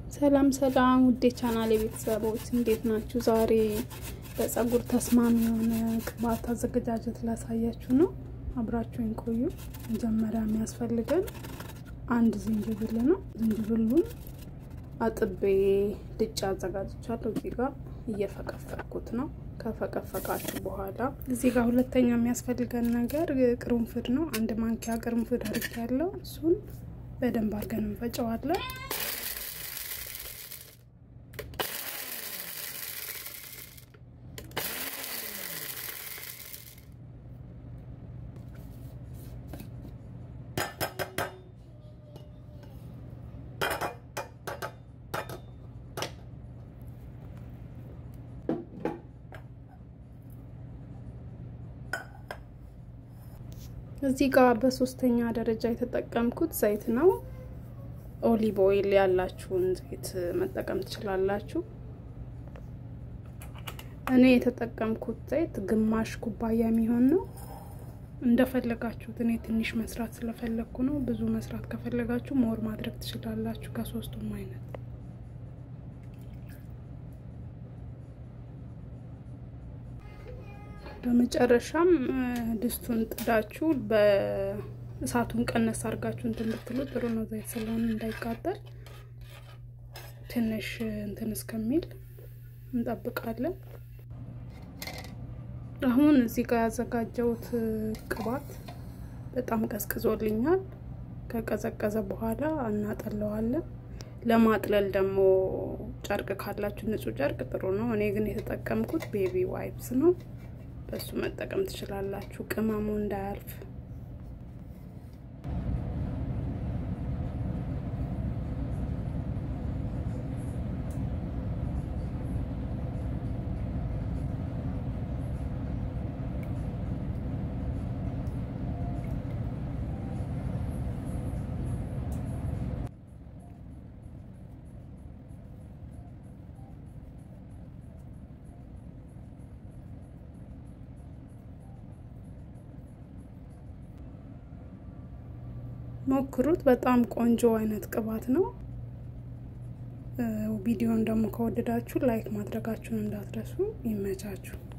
ሰላም ሰላም ውዴ ቻናል የቤተሰቦች እንዴት ናችሁ? ዛሬ ለጸጉር ተስማሚ የሆነ ቅባት አዘገጃጀት ላሳያችሁ ነው። አብራችሁን ቆዩ። መጀመሪያ የሚያስፈልገን አንድ ዝንጅብል ነው። ዝንጅብሉን አጥቤ ልጭ አዘጋጅቻለሁ። እዚህ ጋር እየፈቀፈቅኩት ነው። ከፈቀፈቃችሁ በኋላ እዚህ ጋር ሁለተኛ የሚያስፈልገን ነገር ቅርንፉድ ነው። አንድ ማንኪያ ቅርንፉድ አርግ ያለው እሱን በደንብ አድርገን እንፈጨዋለን። እዚህ ጋር በሶስተኛ ደረጃ የተጠቀምኩት ዘይት ነው። ኦሊቭ ኦይል ያላችሁን ዘይት መጠቀም ትችላላችሁ። እኔ የተጠቀምኩት ዘይት ግማሽ ኩባያ የሚሆን ነው። እንደፈለጋችሁት። እኔ ትንሽ መስራት ስለፈለግኩ ነው። ብዙ መስራት ከፈለጋችሁ ሞር ማድረግ ትችላላችሁ ከሶስቱም አይነት በመጨረሻም ድስቱን ጥዳችሁ በእሳቱን ቀነስ አድርጋችሁ እንትን ብትሉ ጥሩ ነው። ዘይት ስለሆነ እንዳይቃጠል ትንሽ እንትን እስከሚል እንጠብቃለን። አሁን እዚህ ጋር ያዘጋጀሁት ቅባት በጣም ቀዝቅዞልኛል። ከቀዘቀዘ በኋላ እናጠለዋለን። ለማጥለል ደግሞ ጨርቅ ካላችሁ ንጹህ ጨርቅ ጥሩ ነው። እኔ ግን የተጠቀምኩት ቤቢ ዋይፕስ ነው። በሱ መጠቀም ትችላላችሁ፣ ቅመሙ እንዳያልፍ። ሞክሩት። በጣም ቆንጆ አይነት ቅባት ነው። ቪዲዮን ደግሞ ከወደዳችሁ ላይክ ማድረጋችሁን እንዳትረሱ። ይመቻችሁ።